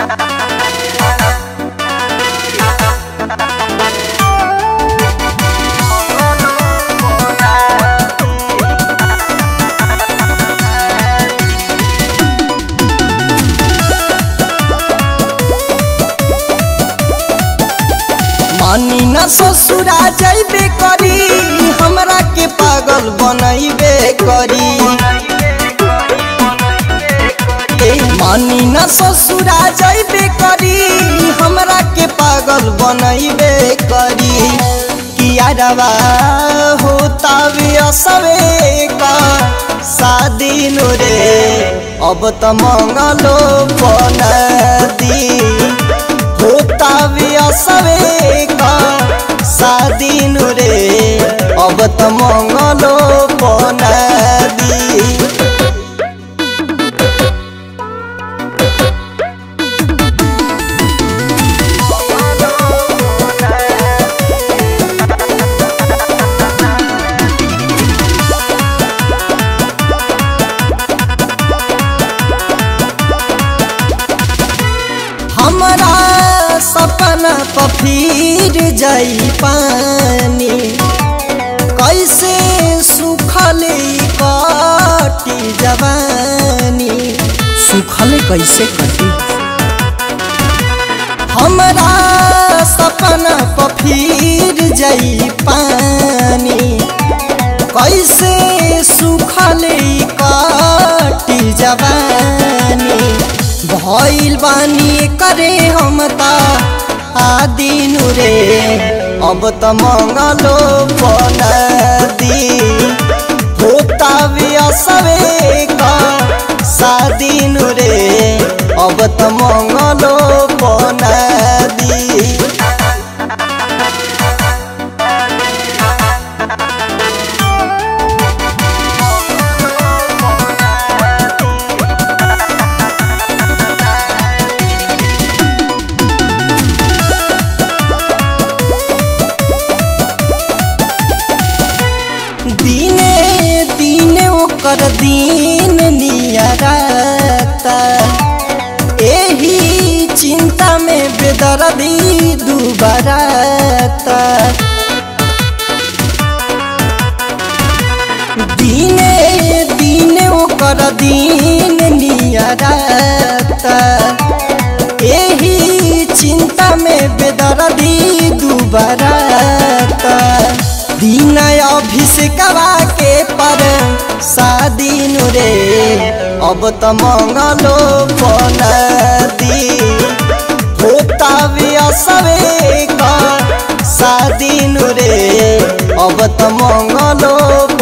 मानी न ससुरा जैबे करी हमरा के पागल बनैबे करी ए, मानी न ससुरा जैबे करी हमरा के पागल बनैबे करी किया रवा होता असवे का शादी नो रे अब त मंगलो बनदी होता असवे का शादी नु रे अब त मंगलो बनदी हमरा सपना पफीर जाई पानी कैसे सुखल कटी जवानी सुखल कैसे कटी हमरा सपना पफीर जाई पानी कैसे सुखल कटी जवानी भइल बानी करे हम ता आदिनु रे अब त मंगलो बनदी होता असवे का शादिनु रे अब त मंगलो बनदी दिने दिने ओकर दिन नियरता एही चिंता में बेदर्दी दुबरता दिने दिने ओकर दिन नियरता एही चिंता में बेदर्दी दुबरता दिन अभिषेकवा के पर शादी रे अब त मंगलो बनदी होता असवे का शादी रे अब त मंगलो